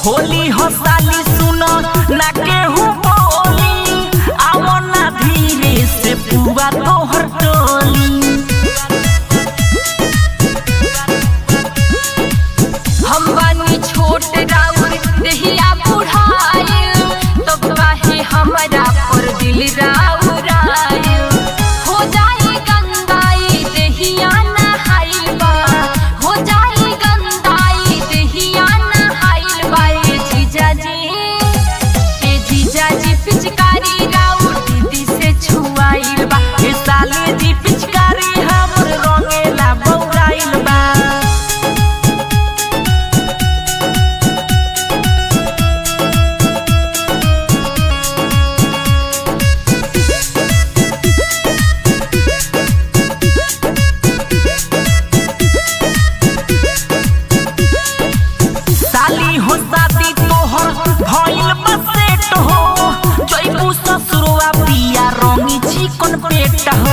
होली हो साली सुनो ना केहू बोली आओ ना धीरे से पुआ तोहर टोली हम बानी छोट राउर देहिया बुढ़ाइल तब काहे हमरा पर दिल राउर आइल हो जाई गंगाई देहिया नहाइल बा हो जाई गंगाई देहिया नहाइल बा ए जीजाजी ए जीजाजी पिचकारी राउर दीदी से छुआइल बा ए साली जी पिचकारी हमर रंगेला बौराइल बा साली हो शादी तोहर भइल बसेट हो जइबू ससुरवा पिया रंगी चिकन पेट हो